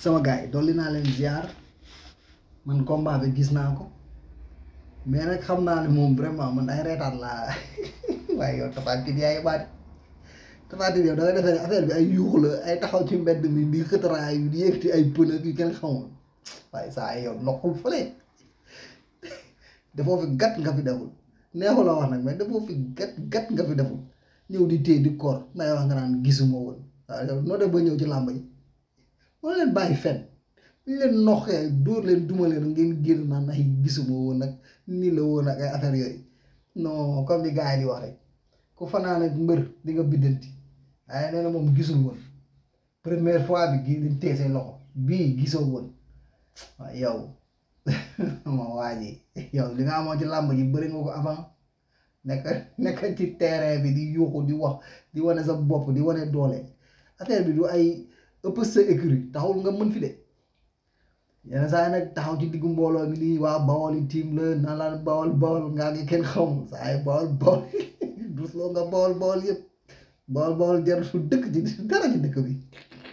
sama gars yi dolli naa leen ziar man combat bi gis naa ko mais nag xam naa ne moom vraiment man ay reetaan laa waaye yow Tapha Tine yaay baat Tapha Tine yow da nga defee ne affaire bi ay yuux la ay taxaw ci mbedd mi di xëtaraay di yëkkati ay pneu yu kenn xamul waaye saa yow noqul fële dafoo fi gat nga fi deful neexu la wax nag mais dafoo fi gat gat nga fi deful ñëw di téye di koor may wax nga naan gisuma woon waaw yow noo def ba ñëw ci làmb yi moo leen bàyyi fen ñu leen noxee dóor leen duma leen ngeen génn naan ay gisuma woon nag nii la woon ak ay affaire yooyu non comme li gars yi di wax rek ku fanaan ak mbër di nga biddanti waaye nee na moom gisul woon première fois bi gi dañ téye say loxo bii gisoo woon waaw yow moom waa ji yow li nga amoon ci làmb ji bëri nga ko avant nekk nekk ci terrain bi di yuuxu di wax di wane sa bopp di wane doole affaire bi du ay ëpp sa écurie taxul nga mën fi de yenn saa yi nag taxaw ci diggu mbooloo mi nii waa bawol yi tiim la naan laan bawol bawol ngaa ngi kenn xamul saa yi bawol bawol dusloo nga bawol bawol yëpp bawol bawol jarul su dëkk ci dara ci dëkk bi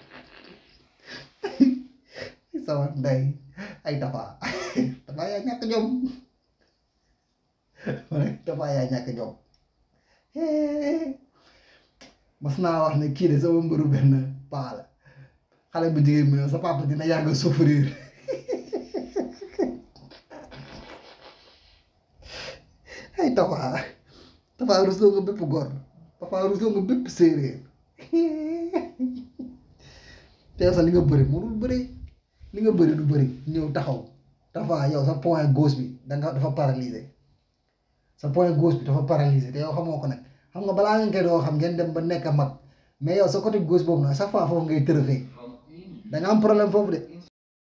sama ndey ay Tapha Tapha yaa ñàkk jom Tapha yaa ñàkk jom mas naa wax ne kii de sama mbëru benn paa la xale bu jigéen bi ne sa papa dina yàgg souffrir ay Tapha Tapha rusloo nga bépp góor Tapha rusloo nga bépp séeréer te sax li nga bëri mënul bëri li nga bëri du bëri ñëw taxaw Tapha yow sa point gauche bi danga dafa paralysé sa point gauche bi dafa paralysé te yow xamoo ko nag xam nga balaa ngeen koy doo xam ngeen dem ba nekk mag mais yow sa côté gauche boobu nag chaque fois foofu ngay tërëfee da nga am problème foofu de